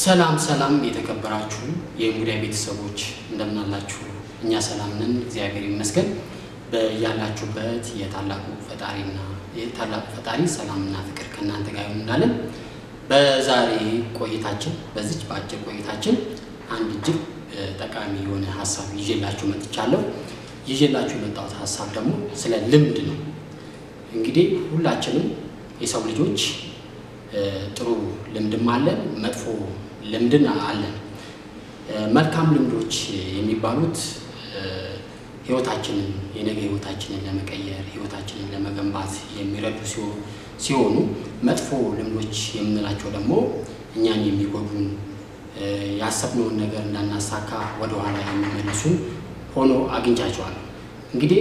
ሰላም ሰላም የተከበራችሁ የእንጉዳይ ቤተሰቦች እንደምናላችሁ፣ እኛ ሰላም ነን፣ እግዚአብሔር ይመስገን። በያላችሁበት የታላቁ ፈጣሪና የታላቁ ፈጣሪ ሰላምና ፍቅር ከእናንተ ጋር ይሁን እንዳለን በዛሬ ቆይታችን በዚች በአጭር ቆይታችን አንድ እጅግ ጠቃሚ የሆነ ሀሳብ ይዤላችሁ መጥቻለሁ። ይዤላችሁ የመጣሁት ሀሳብ ደግሞ ስለ ልምድ ነው። እንግዲህ ሁላችንም የሰው ልጆች ጥሩ ልምድም አለን፣ መጥፎ ልምድን አለን። መልካም ልምዶች የሚባሉት ህይወታችንን የነገ ህይወታችንን ለመቀየር ህይወታችንን ለመገንባት የሚረዱ ሲሆኑ መጥፎ ልምዶች የምንላቸው ደግሞ እኛን የሚጎዱን ያሰብነውን ነገር እንዳናሳካ ወደኋላ የሚመልሱን ሆኖ አግኝቻቸዋለሁ። እንግዲህ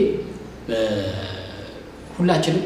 ሁላችንም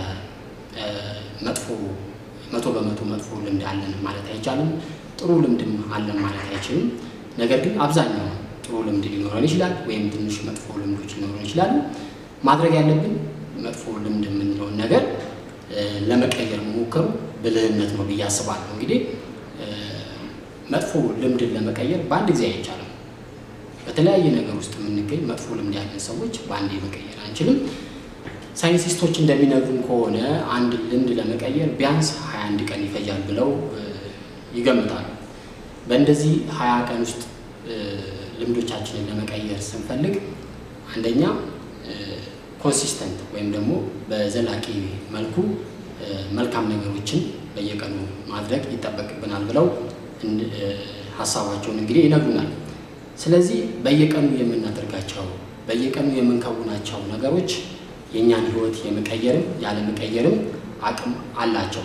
ከመጥፎ መቶ በመቶ መጥፎ ልምድ አለን ማለት አይቻልም። ጥሩ ልምድም አለን ማለት አይችልም። ነገር ግን አብዛኛው ጥሩ ልምድ ሊኖረን ይችላል፣ ወይም ትንሽ መጥፎ ልምዶች ሊኖረን ይችላሉ። ማድረግ ያለብን መጥፎ ልምድ የምንለውን ነገር ለመቀየር መሞከሩ ብልህነት ነው ብዬ አስባለሁ። እንግዲህ መጥፎ ልምድን ለመቀየር በአንድ ጊዜ አይቻልም። በተለያየ ነገር ውስጥ የምንገኝ መጥፎ ልምድ ያለን ሰዎች በአንዴ መቀየር አንችልም። ሳይንቲስቶች እንደሚነግሩን ከሆነ አንድ ልምድ ለመቀየር ቢያንስ 21 ቀን ይፈጃል ብለው ይገምታሉ። በእንደዚህ 20 ቀን ውስጥ ልምዶቻችንን ለመቀየር ስንፈልግ አንደኛ ኮንሲስተንት ወይም ደግሞ በዘላቂ መልኩ መልካም ነገሮችን በየቀኑ ማድረግ ይጠበቅብናል ብለው ሀሳባቸውን እንግዲህ ይነግሩናል። ስለዚህ በየቀኑ የምናደርጋቸው በየቀኑ የምንከውናቸው ነገሮች የእኛን ሕይወት የመቀየርም ያለመቀየርም አቅም አላቸው።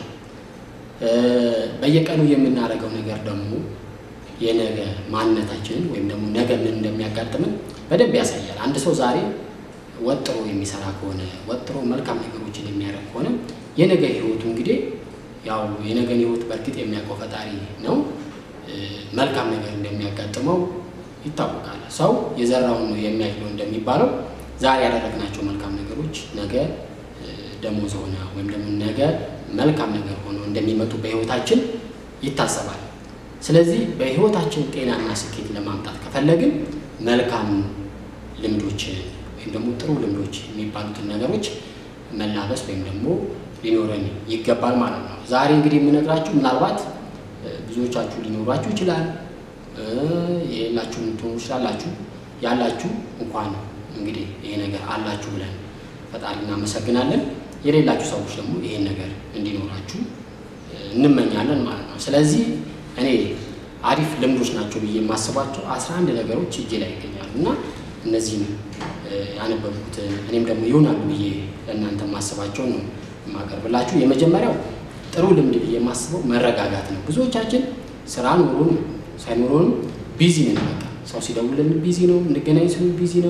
በየቀኑ የምናደርገው ነገር ደግሞ የነገ ማንነታችንን ወይም ደግሞ ነገ ምን እንደሚያጋጥምን በደንብ ያሳያል። አንድ ሰው ዛሬ ወጥሮ የሚሰራ ከሆነ ወጥሮ መልካም ነገሮችን የሚያደርግ ከሆነ የነገ ሕይወቱ እንግዲህ ያው የነገን ሕይወት በእርግጥ የሚያውቀው ፈጣሪ ነው። መልካም ነገር እንደሚያጋጥመው ይታወቃል። ሰው የዘራውን ነው የሚያጭደው እንደሚባለው ዛሬ ያደረግናቸው መልካም ነገሮች ነገ ደሞዝ ሆነ ወይም ደግሞ ነገ መልካም ነገር ሆኖ እንደሚመጡ በህይወታችን ይታሰባል። ስለዚህ በህይወታችን ጤናና ስኬት ለማምጣት ከፈለግን መልካም ልምዶችን ወይም ደግሞ ጥሩ ልምዶች የሚባሉትን ነገሮች መላበስ ወይም ደግሞ ሊኖረን ይገባል ማለት ነው። ዛሬ እንግዲህ የምነግራችሁ ምናልባት ብዙዎቻችሁ ሊኖሯችሁ ይችላል፣ የሌላችሁ ልትሆኑ ይችላላችሁ። ያላችሁ እንኳን እንግዲህ ይሄ ነገር አላችሁ ብለን ፈጣሪ እናመሰግናለን። የሌላችሁ ሰዎች ደግሞ ይሄን ነገር እንዲኖራችሁ እንመኛለን ማለት ነው። ስለዚህ እኔ አሪፍ ልምዶች ናቸው ብዬ የማስባቸው አስራ አንድ ነገሮች እጄ ላይ ይገኛሉ እና እነዚህም ያነበብኩትን እኔም ደግሞ ይሆናሉ ብዬ ለእናንተ የማስባቸው ነው የማቀርብላችሁ። የመጀመሪያው ጥሩ ልምድ ብዬ የማስበው መረጋጋት ነው። ብዙዎቻችን ስራ ኖሮን ሳይኖሮንም ቢዚ ነን። በቃ ሰው ሲደውልን ቢዚ ነው፣ እንገናኝ ስሉ ቢዚ ነው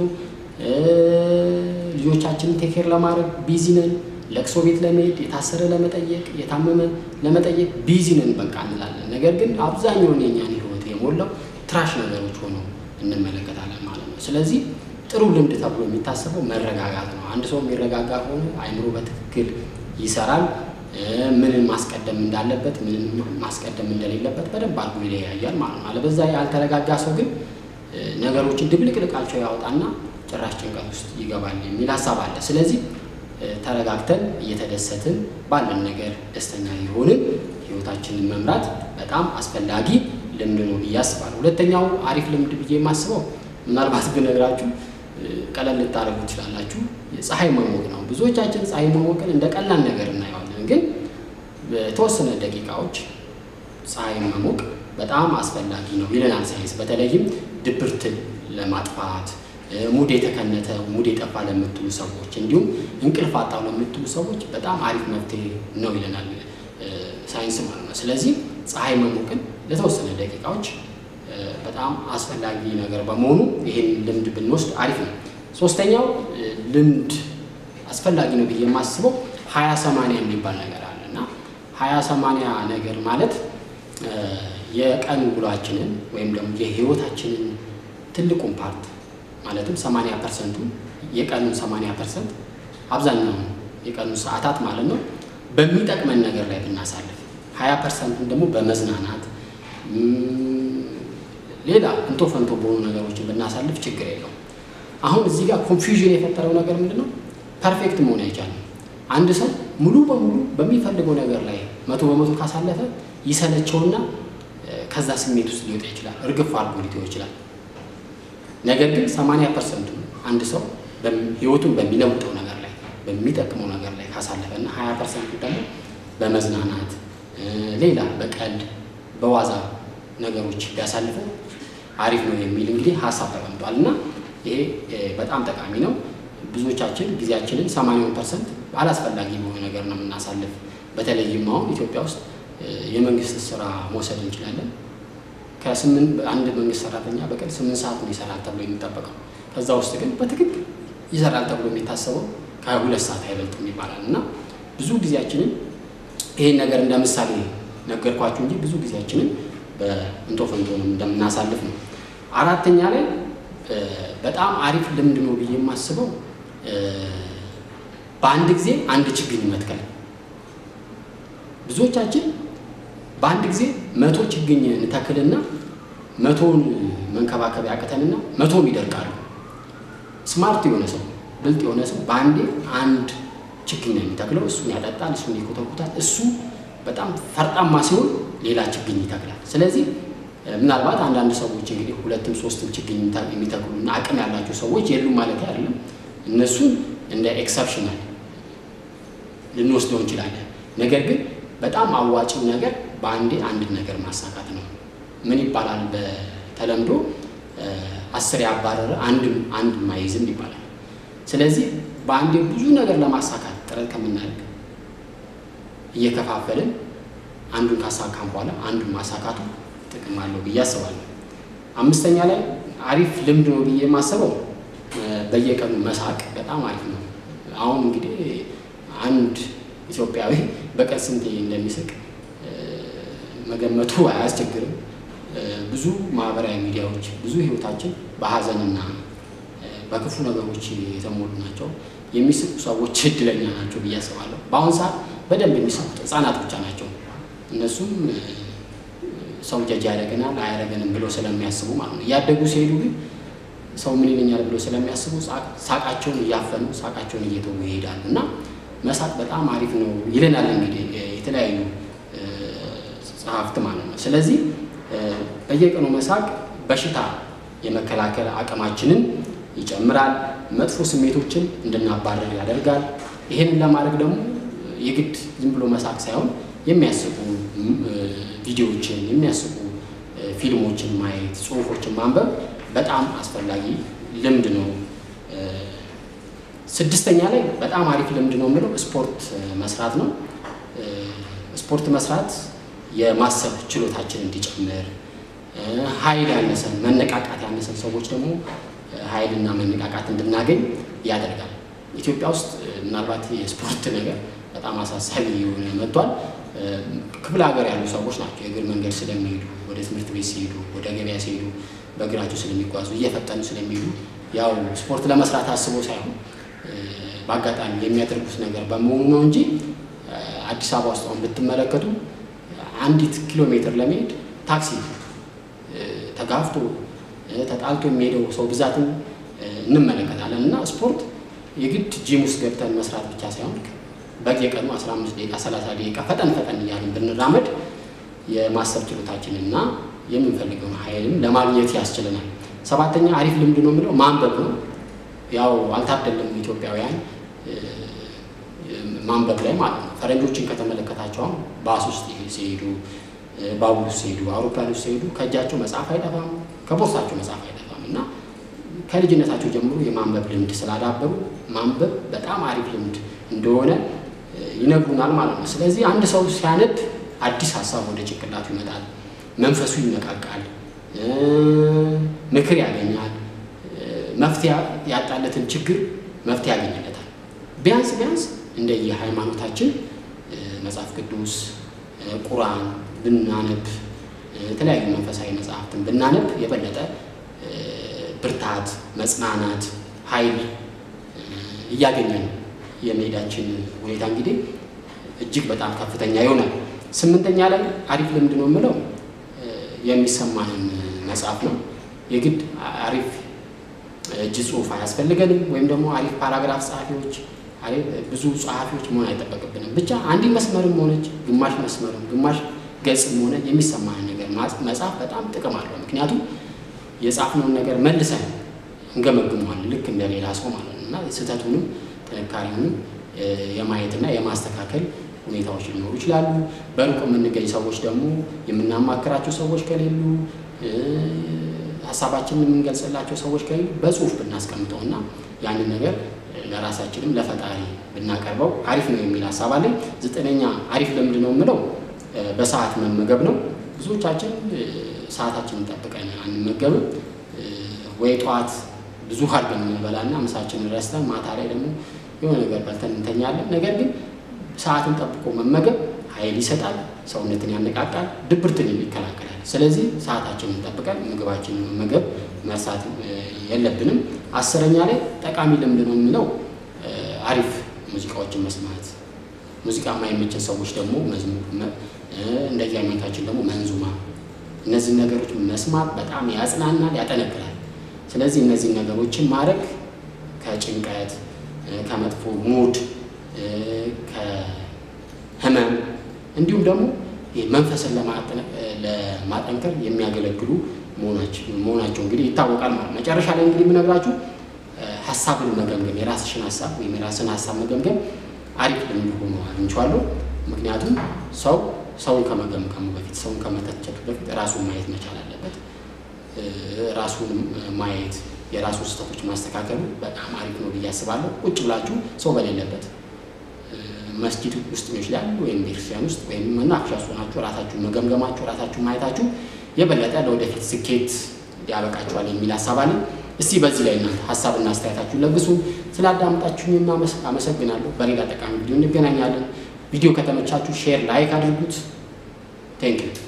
ልጆቻችንን ቴኬር ለማድረግ ቢዚ ነን። ለቅሶ ቤት ለመሄድ የታሰረ ለመጠየቅ የታመመ ለመጠየቅ ቢዚ ነን በቃ እንላለን። ነገር ግን አብዛኛውን የኛን ህይወት የሞላው ትራሽ ነገሮች ሆነው እንመለከታለን ማለት ነው። ስለዚህ ጥሩ ልምድ ተብሎ የሚታሰበው መረጋጋት ነው። አንድ ሰው የሚረጋጋ ከሆነ አይምሮ በትክክል ይሰራል። ምንን ማስቀደም እንዳለበት ምንን ማስቀደም እንደሌለበት በደንብ አድርጎ ይለያያል ማለት ነው። አለበዛ ያልተረጋጋ ሰው ግን ነገሮችን ድብልቅልቃቸው ያወጣና ጭራሽ ጭንቀት ውስጥ ይገባል የሚል ሀሳብ አለ። ስለዚህ ተረጋግተን እየተደሰትን ባለን ነገር ደስተኛ የሆንን ህይወታችንን መምራት በጣም አስፈላጊ ልምድ ነው ብዬ አስባለሁ። ሁለተኛው አሪፍ ልምድ ብዬ የማስበው ምናልባት ብነግራችሁ ቀለል ልታደርጉ ትችላላችሁ፣ ፀሐይ መሞቅ ነው። ብዙዎቻችን ፀሐይ መሞቅን እንደ ቀላል ነገር እናየዋለን፣ ግን በተወሰነ ደቂቃዎች ፀሐይ መሞቅ በጣም አስፈላጊ ነው ይለናል ሳይንስ። በተለይም ድብርትን ለማጥፋት ሙድ የተከነተ ሙድ የጠፋ ለምትሉ ሰዎች እንዲሁም እንቅልፍ አጣው ለምትሉ ሰዎች በጣም አሪፍ መፍትሄ ነው ይለናል ሳይንስ ማለት ነው። ስለዚህ ፀሐይ መሞቅን ለተወሰነ ደቂቃዎች በጣም አስፈላጊ ነገር በመሆኑ ይህን ልምድ ብንወስድ አሪፍ ነው። ሶስተኛው ልምድ አስፈላጊ ነው ብዬ የማስበው ሀያ ሰማንያ የሚባል ነገር አለ እና ሀያ ሰማንያ ነገር ማለት የቀን ውሏችንን ወይም ደግሞ የህይወታችንን ትልቁን ፓርት ማለትም 80 ፐርሰንቱ የቀኑን 80 ፐርሰንት አብዛኛውን የቀኑን ሰዓታት ማለት ነው በሚጠቅመን ነገር ላይ ብናሳልፍ፣ 20 ፐርሰንቱን ደግሞ በመዝናናት ሌላ እንቶ ፈንቶ በሆኑ ነገሮችን ብናሳልፍ ችግር የለውም። አሁን እዚህ ጋር ኮንፊውዥን የፈጠረው ነገር ምንድን ነው? ፐርፌክት መሆን አይቻልም። አንድ ሰው ሙሉ በሙሉ በሚፈልገው ነገር ላይ መቶ በመቶ ካሳለፈ ይሰለቸውና ከዛ ስሜት ውስጥ ሊወጣ ይችላል። እርግፍ አድርጎ ሊተው ይችላል። ነገር ግን ሰማንያ ፐርሰንቱ አንድ ሰው ህይወቱን በሚለውጠው ነገር ላይ በሚጠቅመው ነገር ላይ ካሳለፈ እና ሀያ ፐርሰንቱ ደግሞ በመዝናናት ሌላ በቀልድ በዋዛ ነገሮች ቢያሳልፈው አሪፍ ነው የሚል እንግዲህ ሀሳብ ተቀምጧል እና ይሄ በጣም ጠቃሚ ነው። ብዙዎቻችን ጊዜያችንን ሰማንያውን ፐርሰንት አላስፈላጊ በሆነ ነገር ነው የምናሳልፍ። በተለይም አሁን ኢትዮጵያ ውስጥ የመንግስት ስራ መውሰድ እንችላለን። ከስምንት አንድ መንግስት ሰራተኛ በቀን ስምንት ሰዓት ነው ይሰራል ተብሎ የሚጠበቀው። ከዛ ውስጥ ግን በትክክል ይሰራል ተብሎ የሚታሰበው ከሁለት ሰዓት አይበልጥም ይባላል እና ብዙ ጊዜያችንን ይሄን ነገር እንደ ምሳሌ ነገርኳችሁ እንጂ ብዙ ጊዜያችንን በእንቶ ፈንቶ እንደምናሳልፍ ነው። አራተኛ ላይ በጣም አሪፍ ልምድ ነው ብዬ የማስበው በአንድ ጊዜ አንድ ችግኝ መትከል። ብዙዎቻችን በአንድ ጊዜ መቶ ችግኝ እንተክልና መቶውን መንከባከብ ያቅተንና መቶም ይደርቃሉ። ስማርት የሆነ ሰው ብልጥ የሆነ ሰው በአንዴ አንድ ችግኝ ነው የሚተክለው። እሱን ያጠጣል፣ እሱን ይኮተኩታል። እሱ በጣም ፈርጣማ ሲሆን ሌላ ችግኝ ይተክላል። ስለዚህ ምናልባት አንዳንድ ሰዎች እንግዲህ ሁለትም ሶስትም ችግኝ የሚተክሉና አቅም ያላቸው ሰዎች የሉም ማለት አይደለም። እነሱን እንደ ኤክሰፕሽናል ልንወስደው እንችላለን። ነገር ግን በጣም አዋጭው ነገር በአንዴ አንድን ነገር ማሳካት ነው። ምን ይባላል በተለምዶ አስር ያባረረ አንድም አንድ ማይዝም ይባላል። ስለዚህ በአንዴ ብዙ ነገር ለማሳካት ጥረት ከምናደርግ እየከፋፈልን አንዱን ካሳካም በኋላ አንዱን ማሳካቱ ጥቅም አለው ብዬ አስባለሁ። አምስተኛ ላይ አሪፍ ልምድ ነው ብዬ የማስበው በየቀኑ መሳቅ በጣም አሪፍ ነው። አሁን እንግዲህ አንድ ኢትዮጵያዊ በቀን ስንቴ እንደሚስቅ መገመቱ አያስቸግርም። ብዙ ማህበራዊ ሚዲያዎች ብዙ ህይወታችን በሀዘንና በክፉ ነገሮች የተሞሉ ናቸው። የሚስቁ ሰዎች እድለኛ ናቸው ብዬ አስባለሁ። በአሁኑ ሰዓት በደንብ የሚስቁት ህጻናት ብቻ ናቸው። እነሱም ሰው ጀጅ ያደረገናል አያደረገንም ብለው ስለሚያስቡ ማለት ነው። እያደጉ ሲሄዱ ግን ሰው ምን ይለኛል ብለው ስለሚያስቡ ሳቃቸውን እያፈኑ ሳቃቸውን እየተዉ ይሄዳሉ እና መሳቅ በጣም አሪፍ ነው ይለናል እንግዲህ የተለያዩ ጸሐፍት ማለት ነው። ስለዚህ በየቀኑ መሳቅ በሽታ የመከላከል አቅማችንን ይጨምራል፣ መጥፎ ስሜቶችን እንድናባረር ያደርጋል። ይህንን ለማድረግ ደግሞ የግድ ዝም ብሎ መሳቅ ሳይሆን የሚያስቁ ቪዲዮዎችን፣ የሚያስቁ ፊልሞችን ማየት፣ ጽሁፎችን ማንበብ በጣም አስፈላጊ ልምድ ነው። ስድስተኛ ላይ በጣም አሪፍ ልምድ ነው የምለው ስፖርት መስራት ነው። ስፖርት መስራት የማሰብ ችሎታችን እንዲጨምር፣ ኃይል ያነሰን መነቃቃት ያነሰን ሰዎች ደግሞ ኃይልና መነቃቃት እንድናገኝ ያደርጋል። ኢትዮጵያ ውስጥ ምናልባት የስፖርት ነገር በጣም አሳሳቢ የሆነ መጥቷል። ክፍለ ሀገር ያሉ ሰዎች ናቸው የእግር መንገድ ስለሚሄዱ ወደ ትምህርት ቤት ሲሄዱ፣ ወደ ገበያ ሲሄዱ በእግራቸው ስለሚጓዙ እየፈጠኑ ስለሚሄዱ ያው ስፖርት ለመስራት አስበው ሳይሆን በአጋጣሚ የሚያደርጉት ነገር በመሆኑ ነው እንጂ አዲስ አበባ ውስጥ አሁን ብትመለከቱ አንዲት ኪሎ ሜትር ለመሄድ ታክሲ ተጋፍቶ ተጣልቶ የሚሄደው ሰው ብዛትን እንመለከታለን። እና ስፖርት የግድ ጂም ውስጥ ገብተን መስራት ብቻ ሳይሆን በየቀኑ 15 ደቂቃ 30 ደቂቃ ፈጠን ፈጠን እያልን ብንራመድ የማሰብ ችሎታችንና የምንፈልገውን ኃይልም ለማግኘት ያስችለናል። ሰባተኛ አሪፍ ልምድ ነው የምለው ማንበብ ነው። ያው አልታደለም ኢትዮጵያውያን ማንበብ ላይ ማለት ነው። ፈረንጆችን ከተመለከታቸው አሁን ባስ ውስጥ ሲሄዱ፣ ባቡር ውስጥ ሲሄዱ፣ አውሮፕላን ውስጥ ሲሄዱ ከእጃቸው መጽሐፍ አይጠፋም፣ ከቦርሳቸው መጽሐፍ አይጠፋም እና ከልጅነታቸው ጀምሮ የማንበብ ልምድ ስላዳበሩ ማንበብ በጣም አሪፍ ልምድ እንደሆነ ይነግሩናል ማለት ነው። ስለዚህ አንድ ሰው ሲያነብ አዲስ ሀሳብ ወደ ጭንቅላቱ ይመጣል፣ መንፈሱ ይነቃቃል፣ ምክር ያገኛል፣ መፍትሄ ያጣለትን ችግር መፍትሄ ያገኝለታል። ቢያንስ ቢያንስ እንደየ ሃይማኖታችን መጽሐፍ ቅዱስ፣ ቁርአን ብናነብ የተለያዩ መንፈሳዊ መጽሐፍትን ብናነብ የበለጠ ብርታት፣ መጽናናት፣ ኃይል እያገኘን የመሄዳችን ሁኔታ እንግዲህ እጅግ በጣም ከፍተኛ ይሆናል። ስምንተኛ ላይ አሪፍ ልምድ ነው የምለው የሚሰማንን መጽሐፍ ነው። የግድ አሪፍ እጅ ጽሑፍ አያስፈልገንም፣ ወይም ደግሞ አሪፍ ፓራግራፍ ጸሐፊዎች፣ ብዙ ጸሐፊዎች መሆን አይጠበቅብንም። ብቻ አንዲ መስመርም ሆነች ግማሽ መስመርም ግማሽ ገጽም ሆነ የሚሰማንን ነገር መጽሐፍ በጣም ጥቅም አለው። ምክንያቱም የጻፍነውን ነገር መልሰን እንገመግመዋለን ልክ እንደ ሌላ ሰው ማለት ነው እና ስህተቱንም ጥንካሬውንም የማየትና የማስተካከል ሁኔታዎች ሊኖሩ ይችላሉ። በሩቅ የምንገኝ ሰዎች ደግሞ የምናማክራቸው ሰዎች ከሌሉ ሀሳባችንን የምንገልጽላቸው ሰዎች ከሌሉ በጽሁፍ ብናስቀምጠው እና ያንን ነገር ለራሳችንም ለፈጣሪ ብናቀርበው አሪፍ ነው የሚል ሀሳብ አለኝ። ዘጠነኛ አሪፍ ልምድ ነው የምለው በሰዓት መመገብ ነው። ብዙዎቻችን ሰዓታችንን ጠብቀን አንመገብም። ወይ ጠዋት ብዙ አድርገን እንበላና ምሳችንን ረስተን ማታ ላይ ደግሞ የሆነ ነገር በልተን እንተኛለን። ነገር ግን ሰዓትን ጠብቆ መመገብ ኃይል ይሰጣል፣ ሰውነትን ያነቃቃል፣ ድብርትን ይከላከላል። ስለዚህ ሰዓታችንን ጠብቀን ምግባችንን መመገብ መርሳት የለብንም። አስረኛ ላይ ጠቃሚ ልምድ ነው የሚለው አሪፍ ሙዚቃዎችን መስማት፣ ሙዚቃ የማይመችን ሰዎች ደግሞ መዝሙር፣ እንደዚህ አይነታችን ደግሞ መንዙማ፣ እነዚህ ነገሮች መስማት በጣም ያጽናናል፣ ያጠነክራል። ስለዚህ እነዚህ ነገሮችን ማድረግ ከጭንቀት ከመጥፎ ሙድ ከህመም እንዲሁም ደግሞ መንፈስን ለማጠንከር የሚያገለግሉ መሆናቸው እንግዲህ ይታወቃል ማለት ነው። መጨረሻ ላይ እንግዲህ የምነግራችሁ ሀሳብን መገምገም የራስሽን ሀሳብ ወይም የራስን ሀሳብ መገምገም አሪፍ ልምድ ሆኖ አግኝቼዋለሁ። ምክንያቱም ሰው ሰውን ከመገምገሙ በፊት ሰውን ከመተቸቱ በፊት ራሱን ማየት መቻል አለበት። ራሱን ማየት የራሱ ስህተቶች ማስተካከሉ በጣም አሪፍ ነው ብዬ አስባለሁ። ቁጭ ብላችሁ ሰው በሌለበት መስጂድ ውስጥ ሊሆን ይችላል ወይም ቤተክርስቲያን ውስጥ ወይም መናፈሻ ውስጥ ሆናችሁ ራሳችሁን መገምገማችሁ ራሳችሁን ማየታችሁ የበለጠ ለወደፊት ስኬት ያበቃችኋል የሚል ሀሳብ አለኝ። እስቲ በዚህ ላይ እናንተ ሀሳብና አስተያየታችሁን ለግሱ። ስላዳመጣችሁኝ አመሰግናለሁ። በሌላ ጠቃሚ ቪዲዮ እንገናኛለን። ቪዲዮ ከተመቻችሁ ሼር፣ ላይክ አድርጉት። ቴንክ ዩ